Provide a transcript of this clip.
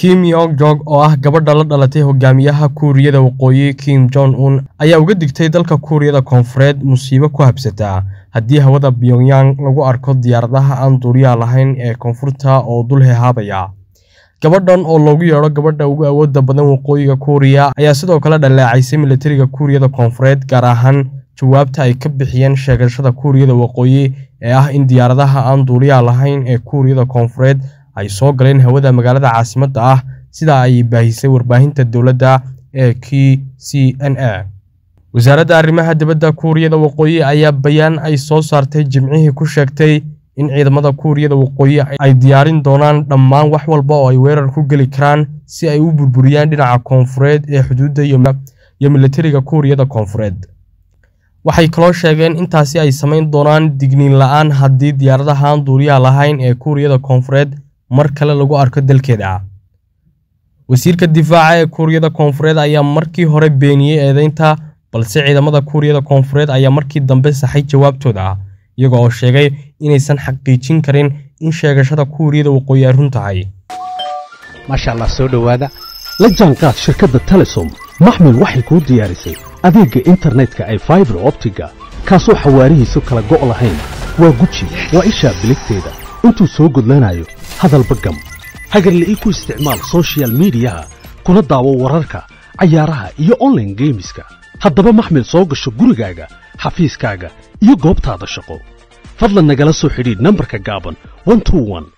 kim yong jong oo ah gabadha la dhalatay hogaamiyaha kuuriyada waqooyi kim jong un ayaa uga digtay dalka kuuriyada koonfureed musiibo ku habsataa haddii hawada pyongyang lagu arko diyaaradaha aan duuriyaha lahayn ee koonfurta oo dul hehaabaya gabadhan oo loogu yeedho gabadha ugu awoodda badan waqooyiga kuuriya ayaa sidoo kale dhaleecaysay militariga kuuriyada koonfureed gaar ahaan jawaabta ay ka bixiyeen sheegashada kuuriyada waqooyi ee ah in diyaaradaha aan duuliyaha lahayn ee kuuriyada koonfureed ay soo galeen hawada magaalada caasimadda ah sida ay baahisay warbaahinta dowladda ee k c n a wasaaradda arrimaha dibadda kuuriyada waqooyi ayaa bayaan ay soo saartay jimcihii ku sheegtay in ciidamada kuuriyada waqooyi ay diyaarin doonaan dhammaan wax walba oo ay weerar ku geli karaan si ay u burburiyaan dhinaca koonfureed ee xuduudda iyo militariga kuuriyada koonfureed waxay kaloo sheegeen intaasi ay samayn doonaan digniin la-aan haddii diyaaradahaan duuriyaha lahayn ee kuuriyada koonfureed mar kale lagu arko dalkeeda wasiirka difaaca ee kuuriyada koonfureed ayaa markii hore beeniyey eedeynta balse ciidamada kuuriyada koonfureed ayaa markii dambe saxay jawaabtooda iyaga oo sheegay inaysan xaqiijin karin in sheegashada kuuriyada waqooyi ay run tahay maasha allah soo dhowaada la jaanqaad shirkadda telesom maxmil waxay kuu diyaarisay adeegga internetka ay faibar optiga kaasoo xawaarihiisu kala go' lahayn waa guji waa ishaa biligteeda intuu soo gudlanayo hadalba gam hagarla'ii ku isticmaal sochial midiyaha kuna daawo wararka cayaaraha iyo onlaine geemiska haddaba maxmil soo gasho gurigaaga xafiiskaaga iyo goobtaada shaqo fadlan nagala soo xidhiidh nambarka gaaban